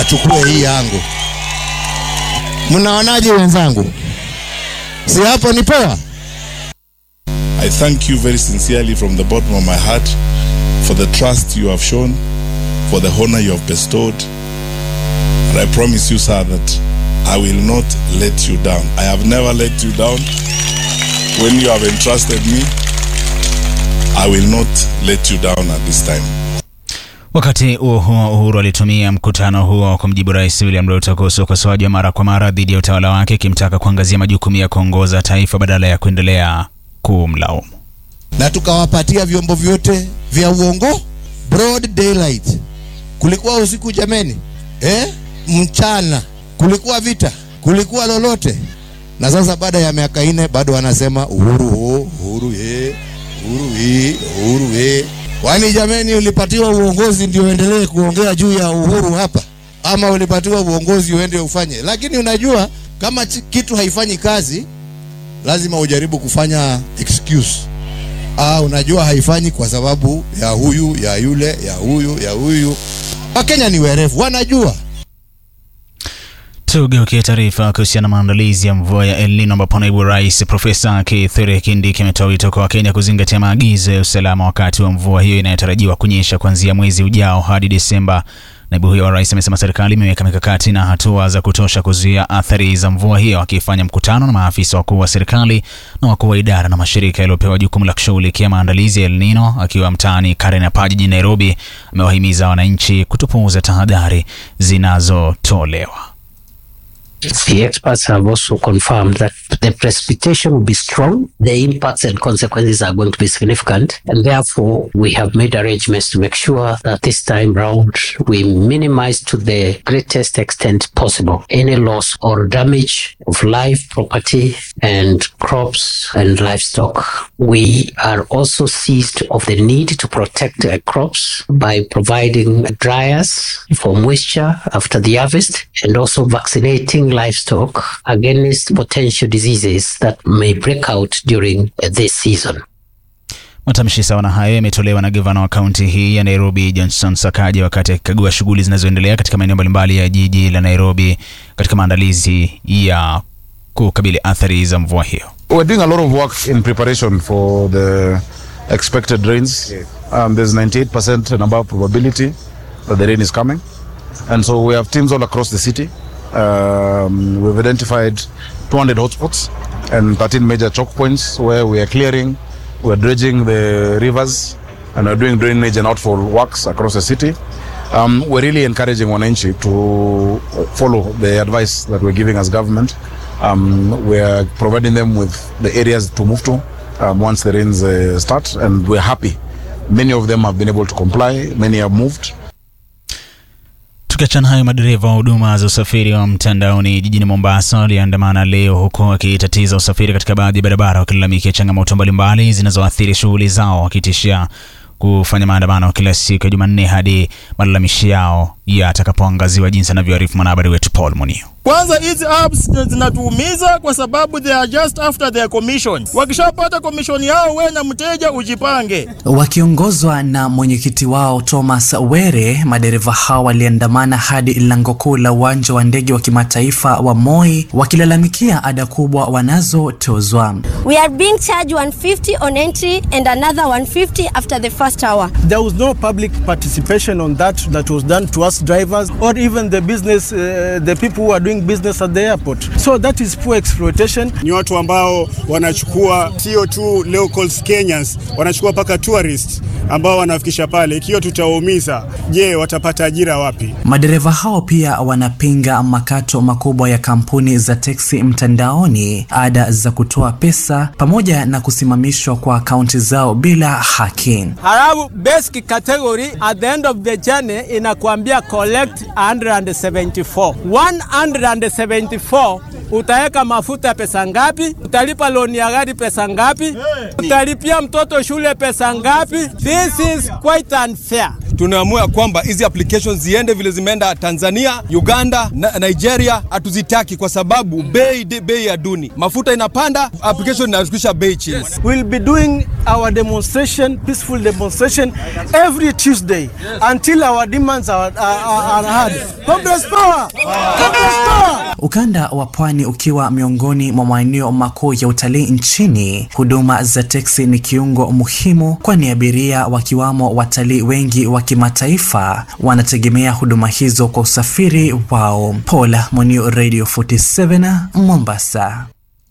achukue hii yangu. Mnaonaje wenzangu? Si hapo ni poa? I thank you very sincerely from the bottom of my heart for the trust you have shown, for the honor you have bestowed. And I promise you, sir, that I will not let you down. I have never let you down. When you have entrusted me, I will not let you down at this time. Wakati huo huo, Uhuru alitumia mkutano huo kumjibu Rais William Ruto kuhusu ukosoaji wa mara kwa mara dhidi ya utawala wake, akimtaka kuangazia majukumu ya kuongoza taifa badala ya kuendelea kumlaumu. na tukawapatia vyombo vyote vya uongo broad daylight. Kulikuwa usiku jameni, eh? Mchana kulikuwa vita, kulikuwa lolote. Na sasa baada ya miaka ine bado wanasema uhuru ho, uhuru ye, uhuru hii, uhuru ye. Kwani jameni, ulipatiwa uongozi ndio uendelee kuongea juu ya uhuru hapa, ama ulipatiwa uongozi uende ufanye? Lakini unajua kama chi- kitu haifanyi kazi, lazima ujaribu kufanya excuse ah, unajua haifanyi kwa sababu ya huyu ya yule ya huyu ya huyu. Wakenya ni werevu, wanajua. Tugeukie taarifa kuhusiana na maandalizi ya mvua ya El Nino ambapo naibu rais Profesa Kithure Kindiki ametoa wito kwa Wakenya kuzingatia maagizo ya usalama wakati wa mvua hiyo inayotarajiwa kunyesha kuanzia mwezi ujao hadi Desemba. Naibu huyo wa rais amesema serikali imeweka mikakati na hatua za kutosha kuzuia athari za mvua hiyo, akifanya mkutano na maafisa wakuu wa serikali na wakuu wa idara na mashirika yaliyopewa jukumu la kushughulikia maandalizi ya El Nino. Akiwa mtaani Karenapa jijini Nairobi, amewahimiza wananchi kutopuuza tahadhari zinazotolewa. The experts have also confirmed that the precipitation will be strong, the impacts and consequences are going to be significant, and therefore we have made arrangements to make sure that this time round we minimize to the greatest extent possible any loss or damage of life, property, and crops and livestock. We are also seized of the need to protect uh, crops by providing dryers for moisture after the harvest and also vaccinating livestock against potential diseases that may break out during uh, this season. Matamshi sawa na hayo yametolewa na gavana wa kaunti hii ya Nairobi Johnson Sakaja wakati akikagua shughuli zinazoendelea katika maeneo mbalimbali ya jiji la Nairobi katika maandalizi ya kukabili athari za mvua hiyo. We're doing a lot of work in preparation for the expected rains. Um, there's 98% and above probability that the rain is coming. And so we have teams all across the city. Um, we've identified 200 hotspots and 13 major choke points where we are clearing, we're dredging the rivers, and we're doing drainage and outfall works across the city. Um, we're really encouraging Wananchi to follow the advice that we're giving as government. Um, we're providing them with the areas to move to um, once the rains uh, start, and we're happy. Many of them have been able to comply, many have moved. Tukiachana hayo, madereva wa huduma za usafiri wa mtandaoni jijini Mombasa waliandamana leo huku wakitatiza usafiri katika baadhi ya barabara, wakilalamikia changamoto mbalimbali zinazoathiri shughuli zao, wakitishia kufanya maandamano kila siku ya Jumanne hadi malalamishi yao yatakapoangaziwa, jinsi anavyoarifu mwanahabari wetu Paul Munio. Kwanza hizi apps zinatuumiza kwa sababu they are just after their commission. Wakishapata commission yao, wewe na mteja ujipange. Wakiongozwa na mwenyekiti wao Thomas Were, madereva hao waliandamana hadi lango kuu la uwanja wa ndege wa kimataifa wa Moi wakilalamikia ada kubwa wanazotozwa. We are being charged 150 on entry and another 150 after the first hour. There was no public participation on that that was done to us drivers or even the business, uh, the people who are doing business at the airport. So that is poor exploitation. Ni watu ambao wanachukua sio tu locals Kenyans, wanachukua mpaka tourists ambao wanafikisha pale. Ikiwa tutawaumiza, je, watapata ajira wapi? Madereva hao pia wanapinga makato makubwa ya kampuni za teksi mtandaoni, ada za kutoa pesa, pamoja na kusimamishwa kwa akaunti zao bila haki. Halafu basic category at the end of the journey inakuambia collect 174. 174 utaweka mafuta pesa ngapi? Utalipa loni ya gari pesa ngapi? Utalipia mtoto shule pesa ngapi? This is quite unfair. tunaamua kwamba hizi applications ziende vile zimeenda Tanzania, Uganda na Nigeria. Hatuzitaki kwa sababu bei bei ya duni, mafuta inapanda, application inashukisha bei chini. We'll be doing our demonstration, peaceful demonstration every Tuesday until our demands are, are, are, are heard. Congress power! Congress power! Ukanda wa pwani ukiwa miongoni mwa maeneo makuu ya utalii nchini, huduma za teksi ni kiungo muhimu, kwani abiria wakiwamo watalii wengi wa kimataifa wanategemea huduma hizo kwa usafiri wao. Paula Monio, Radio 47 Mombasa.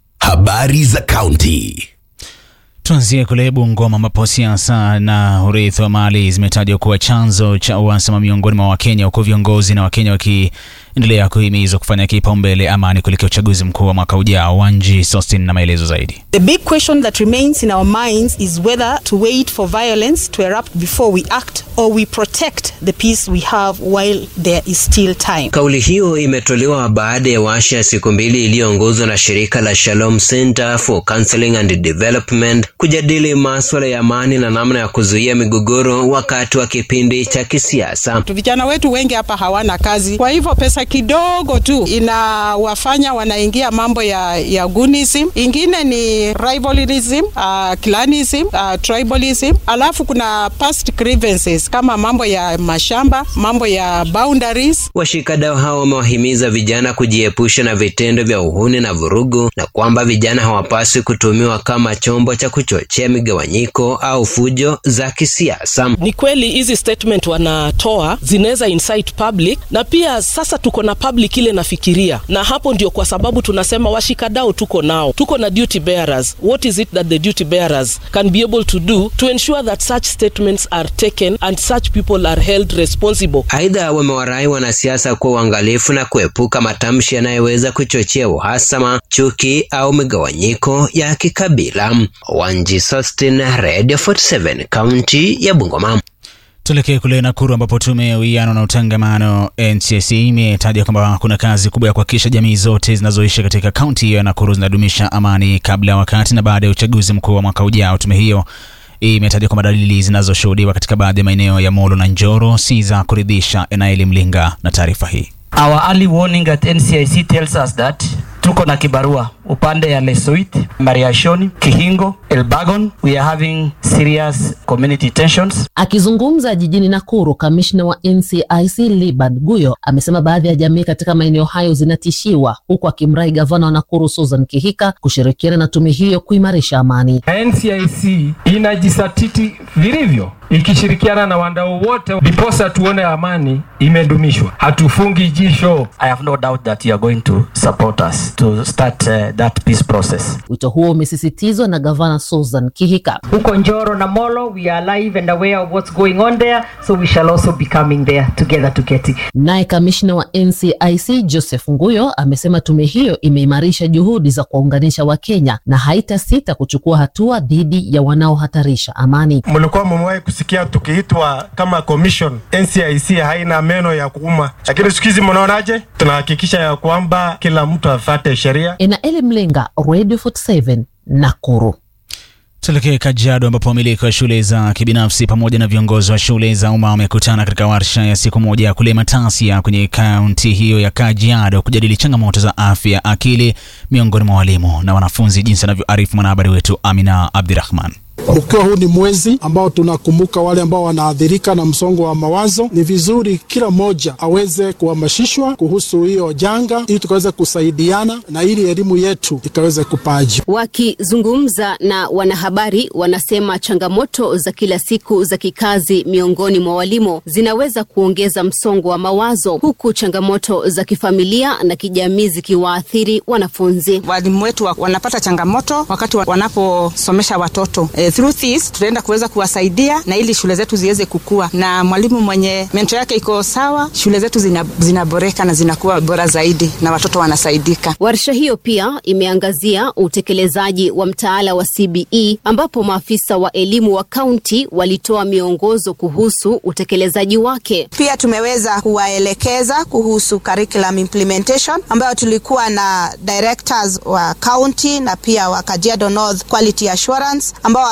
Habari za kaunti. Tuanzie kule Bungoma ambapo siasa na urithi wa mali zimetajwa kuwa chanzo cha uhasama miongoni mwa Wakenya, huku viongozi na Wakenya wakiendelea kuhimizwa kufanya kipaumbele amani kuelekea uchaguzi mkuu wa mwaka ujao. Wanji Sostin na maelezo zaidi. The big question that remains in our minds is whether to wait for violence to erupt before we act or we protect the peace we have while there is still time. Kauli hiyo imetolewa baada ya washa ya siku mbili iliyoongozwa na shirika la Shalom Center for Counseling and Development kujadili maswala ya amani na namna ya kuzuia migogoro wakati wa kipindi cha kisiasa. Vijana wetu wengi hapa hawana kazi, kwa hivyo pesa kidogo tu inawafanya wanaingia mambo ya, ya gunism. Ingine ni rivalism, uh, clanism, uh, tribalism, alafu kuna past grievances kama mambo ya mashamba, mambo ya boundaries. Washikadau hao wamewahimiza vijana kujiepusha na vitendo vya uhuni na vurugu na kwamba vijana hawapaswi kutumiwa kama chombo cha kuchochea migawanyiko au fujo za kisiasa. Ni kweli hizi statement wanatoa zinaweza incite public, na pia sasa tuko na public ile nafikiria, na hapo ndio kwa sababu tunasema washikadau tuko nao, tuko na duty bearers. What is it that the duty bearers can be able to do to ensure that such statements are taken and such people are held responsible. Aidha, wamewarai wanasiasa kuwa uangalifu na kuepuka matamshi yanayoweza kuchochea uhasama, chuki au migawanyiko ya kikabila. Wanji Sostin, Radio 47, kaunti ya Bungoma. Tuelekee kule Nakuru ambapo tume ya uwiano na utangamano NCIC imetaja kwamba kuna kazi kubwa ya kuhakikisha jamii zote zinazoishi katika kaunti hiyo ya Nakuru zinadumisha amani kabla, wakati na baada ya uchaguzi mkuu wa mwaka ujao. Tume hiyo imetaja kwamba dalili zinazoshuhudiwa katika baadhi ya maeneo ya Molo na Njoro si za kuridhisha. Enaeli Mlinga na taarifa hii. Our early warning at NCIC tells us that tuko na kibarua upande ya Lesoit, Mariashoni, Kihingo, Elbagon. We are having serious community tensions. Akizungumza jijini Nakuru, kamishna wa NCIC Libad Guyo amesema baadhi ya jamii katika maeneo hayo zinatishiwa, huku akimrai gavana wa Nakuru Susan Kihika kushirikiana na tume hiyo kuimarisha amani. NCIC inajisatiti vilivyo ikishirikiana na wadau wote ndiposa tuone amani imedumishwa. Hatufungi jisho. I have no doubt that you are going to support us to start uh, that peace process. Wito huo umesisitizwa na gavana Susan Kihika. Huko Njoro na Molo, we are alive and aware of what's going on there, so we shall also be coming there together to get it. Naye kamishna wa NCIC Joseph Nguyo amesema tume hiyo imeimarisha juhudi za kuwaunganisha Wakenya na haitasita kuchukua hatua dhidi ya wanaohatarisha amani. Mlikuwa mmewahi kusikia tukiitwa kama commission, NCIC haina meno ya kuuma, lakini siku hizi mnaonaje? Tunahakikisha ya kwamba kila mtu afate sheria. Enaeli Mlenga, Radio 47 Nakuru. Tuelekee Kajiado ambapo wamiliki wa shule za kibinafsi pamoja na viongozi wa shule za umma wamekutana katika warsha ya siku moja kule Matasia kwenye kaunti hiyo ya Kajiado kujadili changamoto za afya akili miongoni mwa walimu na wanafunzi, jinsi anavyoarifu mwanahabari wetu Amina Abdirahman. Ukiwa huu ni mwezi ambao tunakumbuka wale ambao wanaathirika na msongo wa mawazo, ni vizuri kila mmoja aweze kuhamasishwa kuhusu hiyo janga, ili tukaweze kusaidiana na ili elimu yetu ikaweze kupaa juu. Wakizungumza na wanahabari, wanasema changamoto za kila siku za kikazi miongoni mwa walimu zinaweza kuongeza msongo wa mawazo, huku changamoto za kifamilia na kijamii zikiwaathiri wanafunzi. Walimu wetu wanapata changamoto wakati wanaposomesha watoto e, through this tutaenda kuweza kuwasaidia na ili shule zetu ziweze kukua, na mwalimu mwenye mento yake iko sawa, shule zetu zina, zinaboreka na zinakuwa bora zaidi na watoto wanasaidika. Warsha hiyo pia imeangazia utekelezaji wa mtaala wa CBE ambapo maafisa wa elimu wa kaunti walitoa miongozo kuhusu utekelezaji wake. Pia tumeweza kuwaelekeza kuhusu curriculum implementation ambayo tulikuwa na directors wa county na pia wa Kajiado North Quality Assurance ambao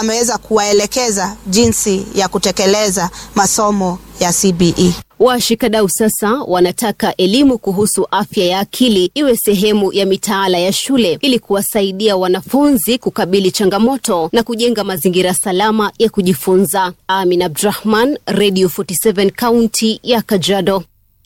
wameweza kuwaelekeza jinsi ya kutekeleza masomo ya CBE. Washikadau sasa wanataka elimu kuhusu afya ya akili iwe sehemu ya mitaala ya shule ili kuwasaidia wanafunzi kukabili changamoto na kujenga mazingira salama ya kujifunza. Amin Abdrahman, Radio 47 kaunti ya Kajiado.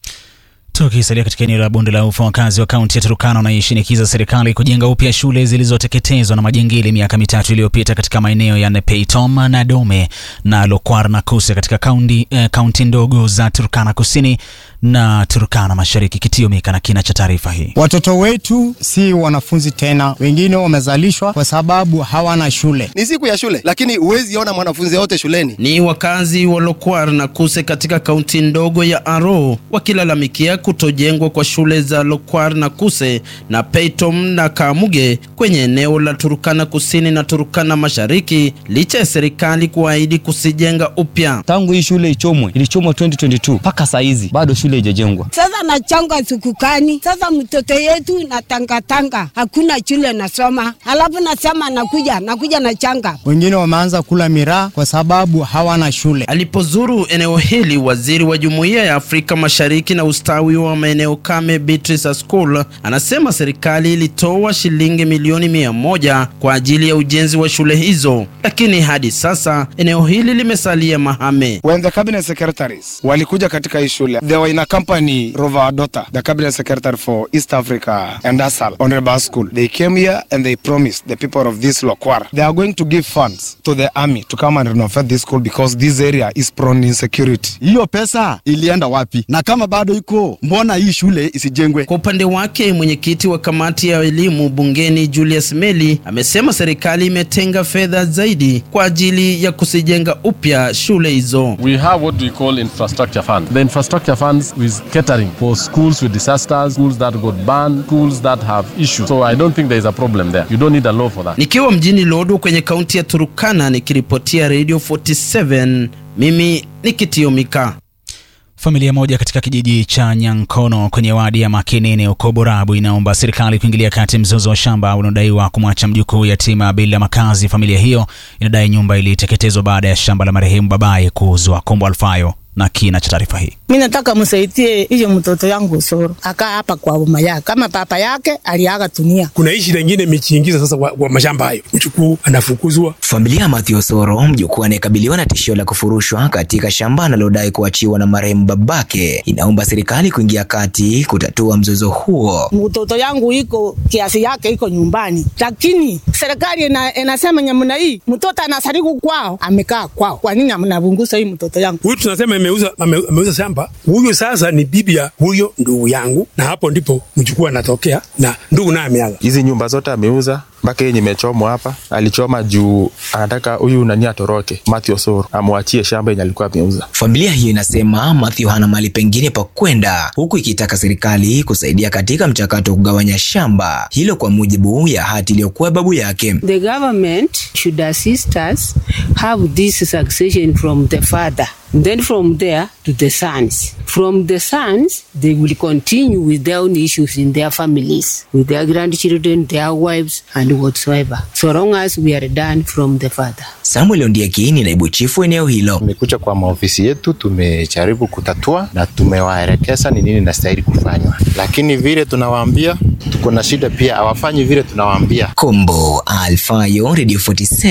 Tukisalia katika eneo la bonde la ufa, wakazi wa kaunti ya Turkana wanaishinikiza serikali kujenga upya shule zilizoteketezwa na majangili miaka mitatu iliyopita katika maeneo ya Nepeitom na Dome na Lokwar na Kuse katika kaunti eh, kaunti ndogo za Turkana Kusini na Turkana Mashariki. Kitio Mika na kina cha taarifa hii. Watoto wetu si wanafunzi tena, wengine wamezalishwa kwa sababu hawana shule. Ni siku ya shule, lakini huwezi ona mwanafunzi yote shuleni. Ni wakazi wa Lokwar na Kuse katika kaunti ndogo ya Aro wakilalamikia kutojengwa kwa shule za Lokwar na Kuse na Peitom na Kamuge kwenye eneo la Turkana Kusini na Turkana Mashariki licha ya serikali kuahidi kusijenga upya. Tangu hii shule ichomwe, ilichomwa 2022 mpaka saa hizi bado shule haijajengwa. Sasa nachanga sukukani, sasa mtoto yetu na tangatanga, hakuna shule nasoma, alafu nasema nakuja nakuja na changa. Wengine wameanza kula miraa kwa sababu hawana shule. Alipozuru eneo hili, waziri wa Jumuiya ya Afrika Mashariki na ustawi wa maeneo kame Beatrice Askul anasema serikali ilitoa shilingi milioni mia moja kwa ajili ya ujenzi wa shule hizo, lakini hadi sasa eneo hili limesalia mahame. When the cabinet secretaries walikuja katika hii shule, they were in a company Rova Adota, the cabinet secretary for East Africa and ASAL, Honorable School. They came here and they promised the people of this Lokwar they are going to give funds to the army to come and renovate this school because this area is prone insecurity. Hiyo pesa ilienda wapi? Na kama bado iko, mbona hii shule isijengwe? Kwa upande wake, mwenyekiti wa kamati ya elimu bungeni Julius Meli amesema serikali imetenga fedha zaidi kwa ajili ya kusijenga upya shule hizo. We have what we call infrastructure fund. The infrastructure funds is catering for schools with disasters, schools that got banned, schools that have issues. So I don't think there is a problem there. You don't need a law for that. Nikiwa mjini Lodwar kwenye kaunti ya Turukana nikiripotia Radio 47, mimi ni Kitio Mika. Familia moja katika kijiji cha Nyankono kwenye wadi ya Makinini huko Borabu inaomba serikali kuingilia kati mzozo wa shamba unaodaiwa kumwacha mjukuu yatima bila makazi. Familia hiyo inadai nyumba iliteketezwa baada ya shamba la marehemu babaye kuuzwa. Kombo Alfayo na kina cha taarifa hii. Mi nataka msaidie hiyo mtoto yangu Usoro akaa hapa kwa mama yake, kama papa yake aliaga dunia. Kuna hii shida ingine imechiingiza sasa kwa, kwa mashamba hayo, mjukuu anafukuzwa. Familia ya Mathew Osoro, mjukuu anayekabiliwa na tishio la kufurushwa katika shamba analodai kuachiwa na marehemu babake, inaomba serikali kuingia kati kutatua mzozo huo. Mtoto yangu iko kiasi yake iko nyumbani, lakini serikali ina, inasema nyamna hii mtoto anasariku kwao, amekaa kwao. Kwa nini mnavungusa hii mtoto yangu? Huyu tunasema ameuza ame, ameuza shamba. Huyu sasa ni bibi ya huyo ndugu yangu, na hapo ndipo mjukuu anatokea na ndugu naye ameaga. Hizi nyumba zote ameuza mpaka yenye imechomwa hapa. Alichoma juu anataka huyu nani atoroke, Mathew Osoro amwachie shamba yenye alikuwa ameuza. Familia hiyo inasema Mathew hana mali pengine pa kwenda, huku ikitaka serikali kusaidia katika mchakato wa kugawanya shamba hilo kwa mujibu ya hati iliyokuwa babu yake. The government should assist us have this succession from the father then from there to the sons. From the sons, they will continue with their own issues in their families, with their grandchildren, their wives, and whatsoever, so long as we are done from the father. Samuel Ondieki ni naibu chifu eneo hilo. Tumekuja kwa maofisi yetu, tumejaribu kutatua na tumewaelekeza ni nini inastahili kufanywa, lakini vile tunawaambia tuko na shida pia, hawafanyi vile tunawaambia. Kombo Alfayo, Radio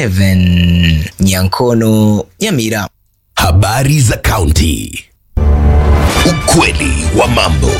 47, Nyankono, Nyamira. Habari za kaunti. Ukweli wa mambo.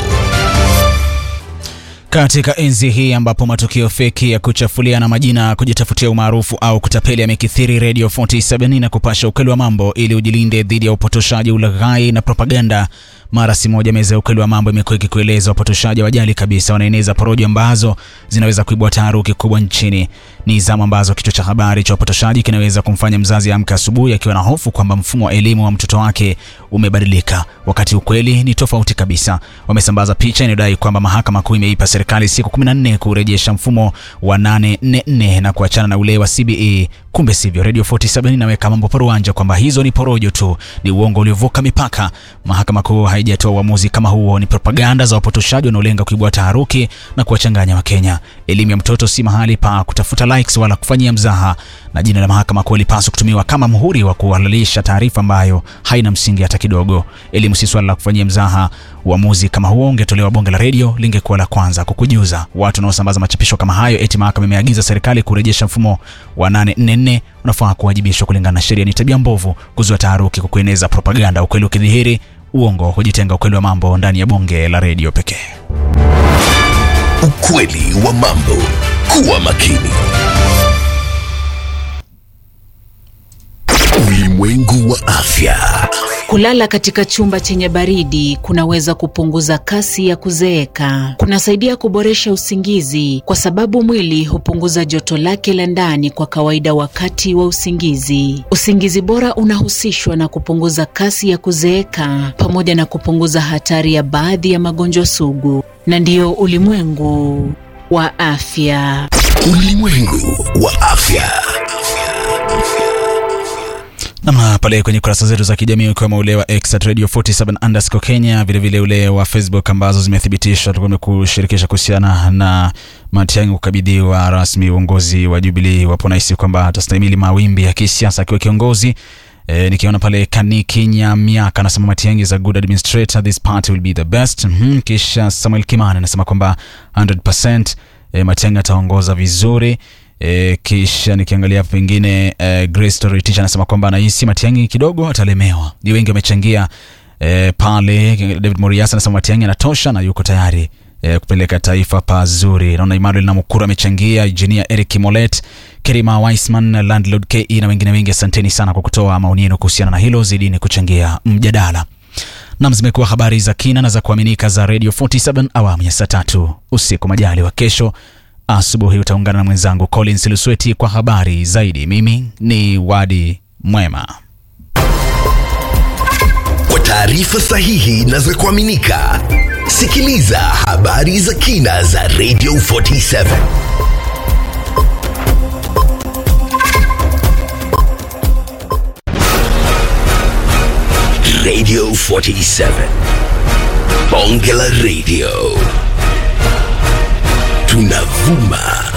Katika enzi hii ambapo matukio feki ya kuchafulia na majina kujitafutia umaarufu au kutapeli yamekithiri, Radio 47 na kupasha ukweli wa mambo ili ujilinde dhidi ya upotoshaji, ulaghai na propaganda. Mara si moja meza ya ukweli wa mambo imekuwa ikikueleza wapotoshaji wajali kabisa wanaeneza porojo ambazo zinaweza kuibua taharuki kubwa nchini. Ni zama ambazo kichwa cha habari cha upotoshaji kinaweza kumfanya mzazi amka asubuhi akiwa na hofu kwamba mfumo wa elimu wa mtoto wake umebadilika, wakati ukweli ni tofauti kabisa. Wamesambaza picha inayodai kwamba mahakama kuu imeipa serikali siku 14 kurejesha mfumo wa 844 na kuachana na ule wa CBE. Kumbe sivyo. Radio 47 inaweka mambo paruanja kwamba hizo ni porojo tu, ni uongo uliovuka mipaka. Mahakama kuu haijatoa uamuzi kama huo. Ni propaganda za wapotoshaji wanaolenga kuibua taharuki na kuwachanganya Wakenya. Elimu ya mtoto si mahali pa kutafuta likes wala kufanyia mzaha, na jina la mahakama kuu lipaswa kutumiwa kama muhuri wa kuhalalisha taarifa ambayo haina msingi hata kidogo. Elimu si swala la kufanyia mzaha. Uamuzi kama huo ungetolewa bonge la redio, lingekuwa la kwanza kukujuza. Watu wanaosambaza machapisho kama hayo eti mahakama imeagiza serikali kurejesha mfumo wa 844 unafaa kuwajibishwa kulingana na sheria. Ni tabia mbovu kuzua taharuki kwa kueneza propaganda, ukweli ukidhihiri, uongo hujitenga. Ukweli wa mambo ndani ya bonge la redio pekee. Ukweli wa mambo. Kuwa makini. Ulimwengu wa afya. Kulala katika chumba chenye baridi kunaweza kupunguza kasi ya kuzeeka. Kunasaidia kuboresha usingizi kwa sababu mwili hupunguza joto lake la ndani kwa kawaida wakati wa usingizi. Usingizi bora unahusishwa na kupunguza kasi ya kuzeeka pamoja na kupunguza hatari ya baadhi ya magonjwa sugu. Na ndiyo ulimwengu wa afya. Ulimwengu wa afya. namna pale kwenye kurasa zetu za kijamii ukiwemo ule wa X at Radio 47 underscore Kenya, vilevile ule wa Facebook ambazo zimethibitishwa tumekushirikisha kuhusiana na Matiang'i kukabidhiwa rasmi uongozi wa Jubilee. Wapo nahisi kwamba atastahimili mawimbi ya kisiasa akiwa kiongozi. E, nikiona pale Kaniki Nyamiaka anasema Matiang'i is a good administrator, this party will be the best. Mm-hmm. Kisha Samuel Kimani anasema kwamba 100% e, Matiang'i ataongoza vizuri. E, kisha nikiangalia pengine e, Grace Story Teacher anasema kwamba anahisi Matiang'i kidogo atalemewa. Ni wengi wamechangia e, pale. David Morias anasema Matiang'i anatosha na yuko tayari e, kupeleka taifa pazuri. Naona Emmanuel Namukuru amechangia, Engineer Eric Molet, Kerima Weisman, Landlord KE na wengine wengi. Asanteni sana kwa kutoa maoni yenu kuhusiana na hilo, zidini kuchangia mjadala. Nam, zimekuwa habari za kina na za kuaminika za Radio 47 awamu ya saa tatu usiku. Majali wa kesho asubuhi utaungana na mwenzangu Collins Lusweti kwa habari zaidi. Mimi ni Wadi Mwema. Kwa taarifa sahihi na za kuaminika, sikiliza habari za kina za Radio 47 Radio 47 Bonge la Radio tunavuma